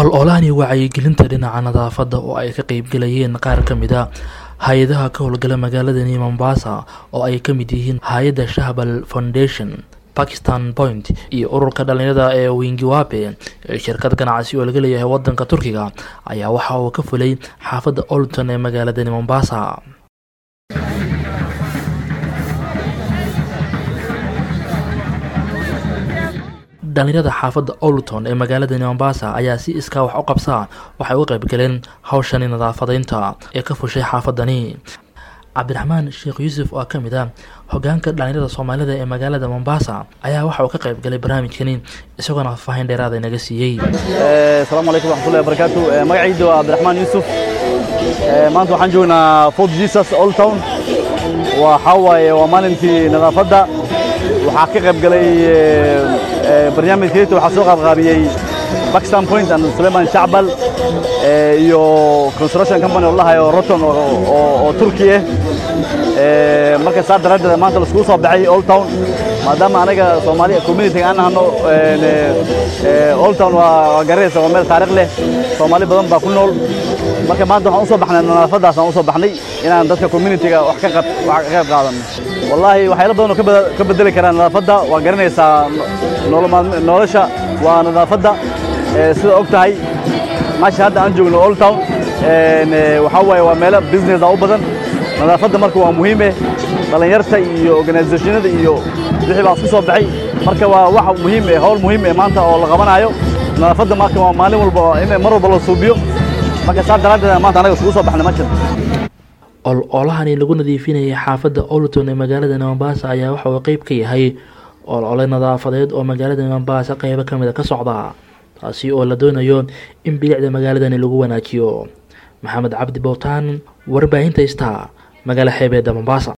ol-olahani wacyigelinta dhinaca nadaafadda oo ay ka qeybgalayeen qaar ka mid a hay-adaha ka howlgala magaaladani mombasa oo ay ka mid yihiin hay-adda shahbal foundation bakistan point iyo ururka dhalinyarada ee wingiwape ee shirkad ganacsi oo laga leeyahay wadanka turkiga ayaa waxa uu ka fulay xaafadda olton ee magaaladani mombasa dhalinyarada xaafadda olton ee magaaladani mombasa ayaa si iskaa wax u qabsaa waxay u qeybgaleen hawshani nadaafadeynta ee ka fushay xaafadani cabdiraxmaan sheekh yuusuf oo ka mid ah hogaanka dhalinyarada soomaalida ee magaalada mombasa ayaa waxa uu ka qayb galay barnaamijkani isagoona faahfaahin dheeraada inaga siiyey asalaamu calaykum waxmatullahi wabarakaatu magacayda waa cabdiraxmaan yuusuf maanta waxaan joognaa fort jesus old town waxaa waaye waa maalintii nadaafadda waxaa ka qayb galay barnaamijkeeta waxaa soo qaabqaabiyey Pakistan Point and Suleiman Shacbal iyo construction company oo lahayo Roton oo Turki ah marka saa daraaddeed maanta la isku soo baxay Old Town maadaama anaga Soomaaliya community aan nahno Old Town waa garaysa waa meel taariikh leh Soomaali badan baa ku nool marka maanta waxaan u soo baxnay nadaafadaas aan u soo baxnay inaan dadka community-ga wax ka qayb wax ka qayb qaadano wallahi waxyaalo badan oo ka bedeli karaa nadaafadda waa garanaysaa nolosha waa nadaafadda sida og tahay meesha hadda aan joogno old town waxaa waaye waa meelo business u badan nadaafadda marka waa muhiime dhallinyarta iyo organizationada iyo wixii baa isku soo baxay marka waa wax muhiim eh howl muhiim eh maanta oo la qabanayo nadaafadda marka waa maalin walba in mar walba la suubiyo marka saa daraaddeed maanta anaga iskugu soo baxnay meeshan ol-olahani lagu nadiifinayay xaafadda olton ee magaalada mombasa ayaa waxa uu qeyb ka yahay ol-ole nadaafadeed oo magaalada mombasa qeybo ka mid a ka socda taasi oo la doonayo in bilicda magaaladani lagu wanaajiyo maxamed cabdi bowtaan warbaahinta star magaalo xeebeedda mombasa